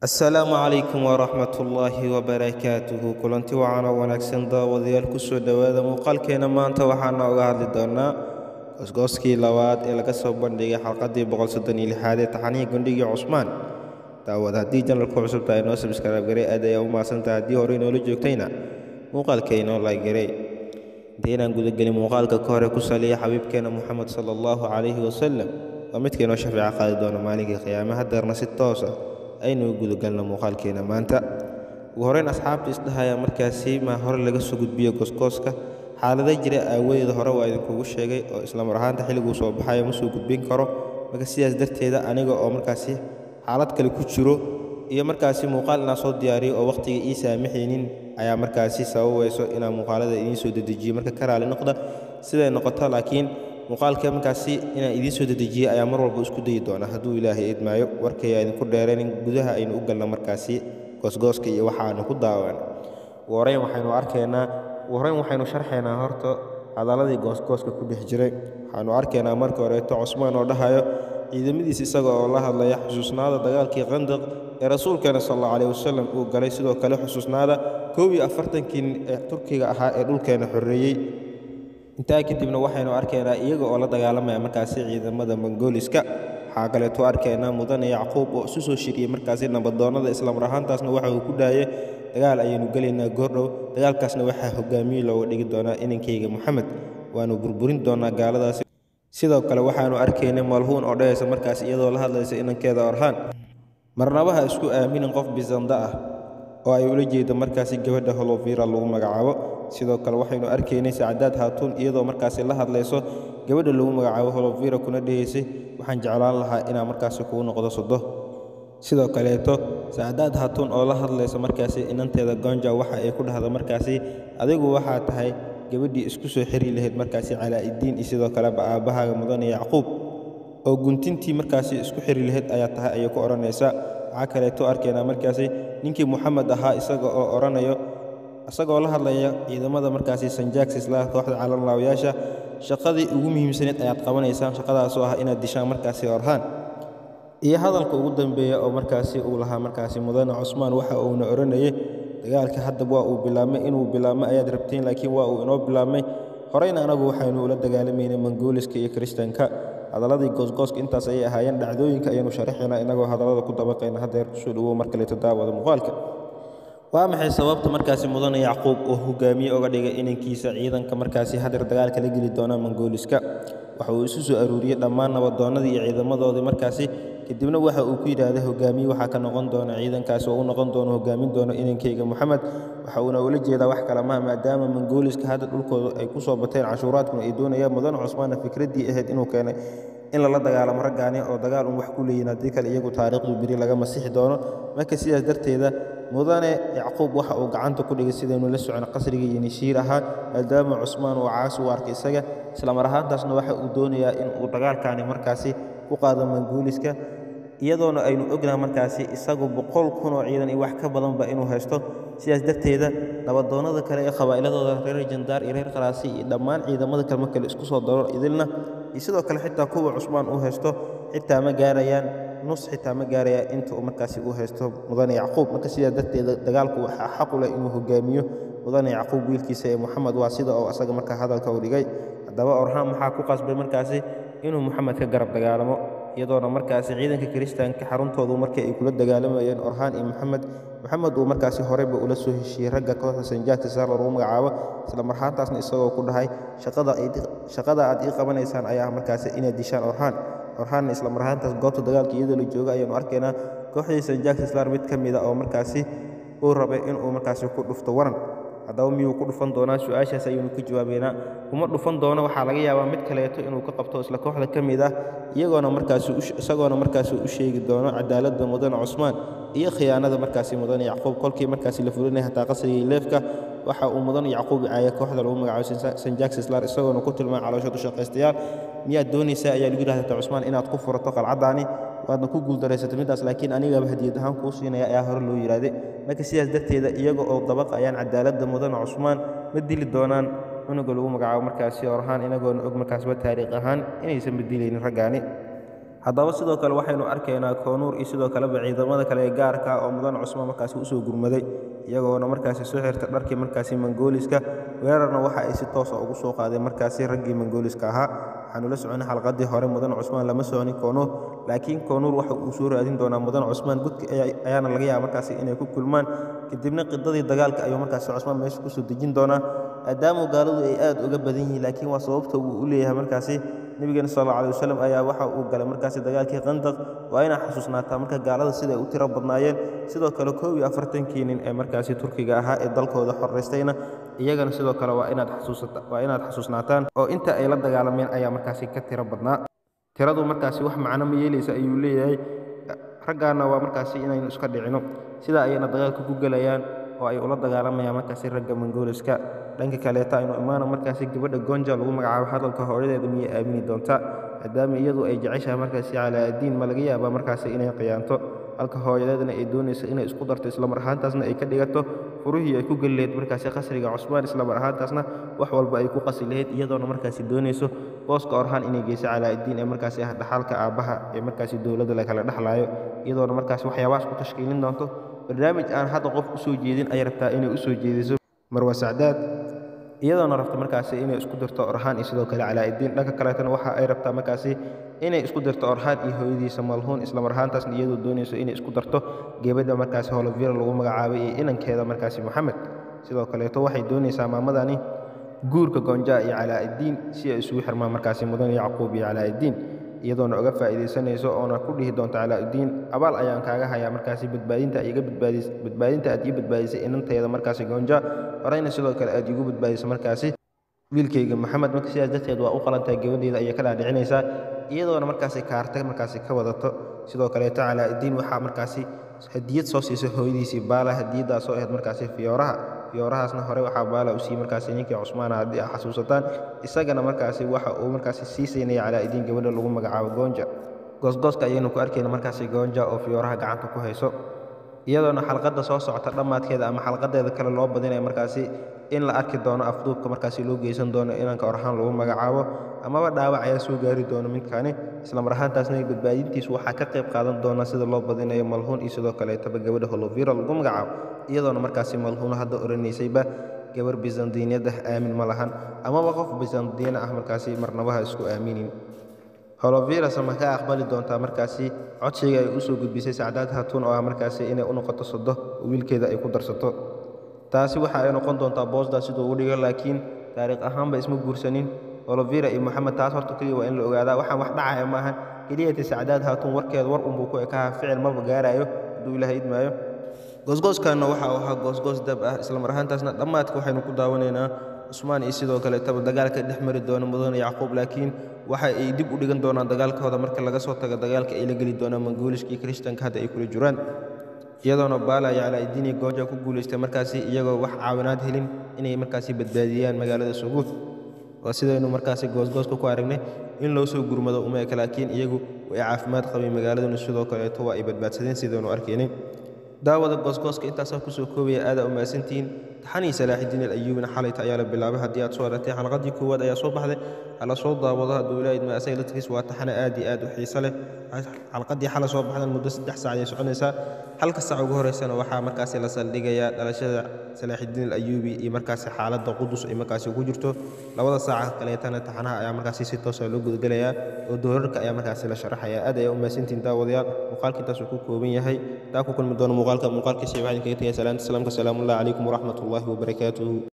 asalaamu calaykum waraxmatullaahi wabarakaatuhu kulanti wacan oo wanaagsan daawadayaal kusoo dhowaada muuqaalkeena maanta waxaana uga hadli doonaa goosgooskii labaad ee laga soo bandhigay xalqadii boqolsoddoniyolixaad ee taxanihii gundhigii cusmaan daawad haddii janalku cusubta ay noo sabskraib garay aad ayaa u mahadsantaha haddii hore inoola joogtayna muuqaalka inoo laagaray intaynaan gudagelin muuqaalka ka hore ku saliya xabiibkeena moxamed sala allahu calayhi wasalam waa midka inoo shafeeco qaadi doona maalinkii qiyaame hadeerna si toosa aynu u gudagalno muuqaalkeena maanta ugu horeyn asxaabta isdhahaya markaasi maa hore laga soo gudbiyo goosgooska xaalada jira aawadeeda hore waa idinkugu sheegay oo islamar ahaanta xilliguu soo baxayo ma soo gudbin karo marka sidaas darteeda aniga oo markaasi xaalad kale ku jiro iyo markaasi muuqaal inaan soo diyaariyo oo wakhtiga ii saamaxaynin ayaa markaasi sababayso inaan muuqaalada idiin soo dedejiyo marka ka raali noqda siday noqoto laakiin muuqaalka markaasi inaan idiin soo dedejiyey ayaa mar walba isku dayi doona hadduu ilaahay idmaayo warkaya idinku dheeraynin gudaha aynu u galno markaasi goosgooska iyo waxaanu ku daawan ugu horeyn waxaynu arkaynaa ugu horeyn waxaynu sharxaynaa horta hadalladii goosgooska ku dhex jiray waxaanu arkaynaa marka horeeto cusmaan oo dhahayo ciidamadiis isaga oo la hadlaya xusuusnaada dagaalkii qandaq ee rasuulkeena sal alla caleyh wasalam uu galay sidoo kale xusuusnaada koob iyo afartankii ee turkiga ahaa ee dhulkeena xoreeyey intaa kadibna waxaynu arkaynaa iyaga oo la dagaalamaya markaasi ciidamada mongooliska waxaa kaleeto arkaynaa mudane yacquub oo isu soo shiriyey markaasi nabadoonnada islamar ahaantaasna waxa uu ku dhaayay dagaal ayaynu gelaynaa goordhow dagaalkaasna waxaa hogaamiye looga dhigi doonaa inankayga moxamed waanu burburin doonaa gaaladaasi sidoo kale waxaanu arkaynay malhuun oo dhahaysa markaas iyadoo la hadlaysa inankeeda orhaan marnabaha isku aaminin qof bisanda ah oo ay ula jeedo markaasi gabadha holovira lagu magacaabo sidoo kale waxaynu arkaynay sacadaad haatuun iyadoo markaasi la hadlayso gabadha lagu magacaabo holovira kuna dhahaysay waxaan jeclaan lahaa inaa markaasi kugu noqdo sodo sidoo kaleeto sacadaad haatuun oo la hadlaysa markaasi inanteeda gonja waxa ay ku dhahda markaasi adigu waxaa tahay gabadhii isku soo xiri lahayd markaasi calaa'idiin iyo sidoo kaleba aabbahaaga mudane yacquub oo guntintii markaasi isku xiri lahayd ayaa tahay ayay ku odhanaysaa waxaa kaleeto arkaynaa markaasi ninkii moxamed ahaa isaga oo odhanayo isagoo la hadlaya ciidamada markaasi sanjagsisla kooxda calanlaawayaasha shaqadii ugu muhiimsaneed ayaad qabanaysaan shaqadaasoo ah inaad dishaan markaasi orhaan iyo hadalka ugu dambeeya oo markaasi uu lahaa markaasi mudane cusmaan waxa uuna odhanayay dagaalka haddaba waa uu bilaabmay inuu bilaabmay ayaad rabtiin laakiin waa uu inoo bilaabmay horeyna anagu waxaynu ula dagaalamaynay mongooliska iyo kiristanka hadalladii goosgooska intaas ayay ahaayeen dhacdooyinka ayaynu sharaxaynaa inagoo hadallada ku dabaqayna haddeer kusoo dhowow mar kaleeto daawada muuqaalka waa maxay sababta markaasi mudane yacquub oo hogaamiye oga dhigay inankiisa ciidanka markaasi hadeer dagaalka la geli doona mongooliska waxa uu isu soo aruuriyey dhammaan nabadoonnadii iyo ciidamadoodii markaasi kadibna waxa uu ku yidhaahday hogaamiye waxaa ka noqon doona ciidankaasi oo u noqon doono hogaamin doono inankeyga moxamed waxa uuna ula jeedaa wax kale maha maadaama mongooliska hadda dhulkooda ay ku soo bateen cashuuraadkuna ay doonayaan mudane cusmaanna fikraddii ahayd inuu keenay in lala dagaalamo raggaani oo dagaal un wax ku leeyihin haddii kale iyagu taariikhdu beri laga masixi doono marka sidaas darteeda mudane yacquub waxa uu gacanta ku dhigay sidaynu la socon qasrigii iyo nishiir ahaa maadaama cusmaan uu caasi u arkay isaga islamar ahaantaasna waxa uu doonayaa in uu dagaalkaani markaasi ku qaado manguuliska iyadoona aynu ognaha markaasi isagu boqol kun oo ciidan iyo wax ka badanba inuu haysto sidaas darteeda nabadoonnada kale ee qabaa'iladooda reer jandaar iyo reer khalaasi iyo dhammaan ciidamada kale marka la isku soo daro idilna iyo sidoo kale xitaa kuwa cusmaan uu haysto xitaa ma gaarayaan nus xitaa ma gaaraya inta uu markaasi uu haysto mudane yacquub marka sidaas darteeda dagaalku waxaa xaqu leh inuu hogaamiyo mudane yacquub wiilkiisa ee moxamed waa sida oo asaga markaa hadalka u dhigay haddaba orhaan maxaa ku qasbay markaasi inuu moxamed ka garab dagaalamo iyadoona markaasi ciidanka kiristaanka xaruntoodu markii ay kula dagaalamayeen orhaan iyo moxamed moxamed uu markaasi horeyba ula soo heshiiyey ragga kooxda sanjaagta saar lagu magacaabo isla marhaantaasna isagoo ku dhahay shaqada aad ii qabanaysaan ayaa markaasi inaad dishaan orhaan orhaanna isla marhaantaas goobta dagaalka iyadoo la jooga ayaanu arkaynaa kooxdii sanjaagta islar mid ka mida oo markaasi uu rabay inuu markaasi ku dhufto waran haddaba miyuu ku dhufan doonaa su-aashaas ayaynu ka jawaabaynaa kuma dhufan doono waxaa laga yaabaa mid kaleeto inuu ka qabto isla kooxda ka mid ah iyagoona markaasi isagoona markaasi u sheegi doono cadaaladda mudane cusmaan iyo khiyaanada markaasi mudane yacquub kolkii markaasi la fulinaya hataa qasrigii leefka waxa uu mudane yacquub caaya kooxda lagu magacaabo sanjaksislar isagoona ku tilmaamay caloosha dushaqaystayaal miyaad doonaysaa ayaa lagu yidhahda cusmaan inaad ku furato qalcaddaani waadna ku guuldaraysato middaas laakiin anigaba hadiyad ahaan kuu siinaya ayaa hore loo yidhaahday marka sidaas darteeda iyaga oo dabaqayaan cadaaladda mudane cusmaan ma dili doonaan cunuga lagu magacaabo markaasi orhaan inagoona og markaasba taariikh ahaan inaysan badilaynin raggaani haddaba sidoo kale waxaynu arkaynaa koonuur iyo sidoo kaleba ciidamada kale ee gaarka oo mudan cusmaan markaasi usoo gurmaday iyagoona markaasi soo xirta dharkii markaasi mangooliska weerarna waxa ay si toosa ugu soo qaadeen markaasi raggii mangooliska ahaa waxaanu la soconay xalqadii hore mudan cusmaan lama soconin koonuur laakiin koonuur waxa uu soo raadin doonaa mudan cusmaan gudka ayaana laga yaaba markaasi inay ku kulmaan kadibna qidadii dagaalka ayuu markaasi cusmaan meesha kusoo dejin doonaa maadaama gaaladu ay aad uga badan yihiin laakiin waa sababta uu u leeyahay markaasi nebigeena sal alla alay wasalam ayaa waxa uu galay markaasi dagaalkii qandaq waa inaa xasuusnaataa marka gaalada siday u tiro badnaayeen sidoo kale koob iyo afartankii nin ee markaasi turkiga ahaa ee dalkooda xoraystayna iyagana sidoo kale waa inaad xasuusata waa inaad xasuusnaataan oo inta ay la dagaalameen ayaa markaasi ka tiro badnaa tiradu markaasi wax macno ma yeelaysa ayuu leeyahay raggaana waa markaasi inaynu iska dhicino sidaa ayayna dagaalka ku gelayaan oo ay ula dagaalamayaan markaasi ragga mangooliska dhanka kaleeta aynu imaana markaasi gabadha gonja lagu magacaabo hadalka hooyadeeda miyay aamini doontaa maadaama iyadu ay jeceshahay markaasi calaa-addiin ma laga yaabaa markaasi inay khiyaanto halka hooyadeedna ay doonayso inay isku darto islamar ahaantaasna ay ka dhigato furihii ay ku geli lahayd markaasi qasriga cusmaan islamar ahaantaasna wax walba ay ku qasi lahayd iyadoona markaasi doonayso booska orhaan inay geyso calaa-addiin ee markaasi ah dhaxalka aabbaha ee markaasi dowladda la kala dhexlaayo iyadoona markaasi waxyaabahaas ku tashkiilin doonto barnaamij aan hadda qof u soo jeedin ay rabtaa inay u soo jeediso marwa sacdaad iyadoona rabta markaasi inay isku dirto orhaan iyo sidoo kale calaa-iddiin dhanka kaleetana waxa ay rabtaa markaasi inay isku dirto orhaan iyo hooyadiisa malhuun islamar ahaantaasna iyadoo doonayso inay isku darto gebadha markaasi holovira lagu magacaabay iyo inankeeda markaasi moxamed sidoo kaleeto waxay doonaysaa maamadani guurka gonja iyo calaa-iddiin si ay isugu xirmaan markaasi mudan yacquub iyo calaa-iddiin iyadoona uga faa'iidaysanayso oona ku dhihi doonto calaa-uddiin abaal ayaan kaaga hayaa markaasi badbaadinta iga badbaadis badbaadinta aad ii badbaadisay inanteeda markaasi goonja horeyna sidoo kale aad iigu badbaadisay markaasi wiilkayga maxamed marka sidaas darteed waa u qalantahay gabadheeda ayay ka dhaadhicinaysaa iyadoona markaasi kaarta markaasi ka wadato sidoo kaleeto calaa-iddiin waxaa markaasi hadiyad soo siisay hooyadiisii baala hadiyaddaasoo ahayd markaasi fiyooraha fiyoorahaasna hore waxaa baala u siiyey markaasi ninkii cusmaana haddii a xasuusataan isagana markaasi waxa uu markaasi sii saynaya calaa-iddiin gabadha lagu magacaabo goonja goosgooska ayaynu ku arkayna markaasi goonja oo fiyooraha gacanta ku hayso iyadoona xalqadda soo socota dhammaadkeeda ama xalqadeeda kale loo badinaya markaasi in la arki doono afduubka markaasi loo geysan doono inanka orhaan lagu magacaabo amaba dhaawac ayaa soo gaari doono midkani islamar ahaantaasna badbaadintiisu waxaa ka qayb qaadan doona sida loo badinayo malhuun iyo sidoo kaleetaba gabadha holovira lagu magacaabo iyadoona markaasi malhuun hadda oranaysayba gabar bisandiiniyad ah aamin ma lahan amaba qof bisandiina ah markaasi marnabaha isku aaminin holovirasa ma ka aqbali doontaa markaasi codsiga ay u soo gudbisay sacdaad hatuun oo ah markaasi inay u noqoto sodo wiilkeeda ay ku darsato taasi waxa ay noqon doontaa boosdaa siduu u dhigo laakiin taariikh ahaanba isma guursanin holovira iyo moxamed taas horta keliya waa in la ogaadaa waxaan wax dhacaya maahan keliyati sacdaad haatuun warkeeda war unbuu ku ekaha ficil maba gaarayo hadduu ilaha idmaayo goosgooskanna waxa uu ahaa goosgoos dab ah islamar ahaantaasna dhammaadka waxaynu ku daawanaynaa cusmaan iyo sidoo kaleetaba dagaalka dhex mari doona mudane yacquub laakiin waxa ay dib u dhigan doonaan dagaalkooda marka laga soo tago dagaalka ay la geli doonaan mangooliska iyo kristanka hadda ay kula jiraan iyadoona baala iyo calaa-iddiin iyo gooja ku guulaystay markaasi iyagoo wax caawinaad helin inay markaasi badbaadiyaan magaalada suguud waa sidaynu markaasi goosgooska ku aragnay in loo soo gurmado uma eka laakiin iyagu way caafimaad qabeen magaaladuna sidoo kaleeto waa ay badbaadsadeen sidaynu arkaynay daawada goosgooska intaasaa kusoo koobaya aadaa u mahadsantihiin taxanii salaaxidiin alayuubina xalayta ayaa la bilaabay haddii aad soo aragtay xalqadii koowaad ayaa soo baxday hala soo daawado hadduu ilaaha idma asaga laftigiis waa taxane aad iyo aad u xiiso leh xalqadii xala soo baxdan muddo saddex saac ayay soconaysaa halka saac ugu horeysana waxaa markaasi la saldhigayaa dhalashada salaaxidiin alayuubi iyo markaasi xaaladda qudus ay markaasi ku jirto labada saaca kaleetana taxanaha ayaa markaasi si toosa loo gudagelayaa oo doorarka ayaa markaasi la sharaxaya aad ayaa u mahadsantihiin daawadayaal muuqaalka intaasuu ku kooban yahay taa ku kulmi doono muuqaalka muuqaalkiisa waxaan kaga tegaya salaanta salaamka salaamullahi calaykum waraxmat ullahi wabarakaatuhu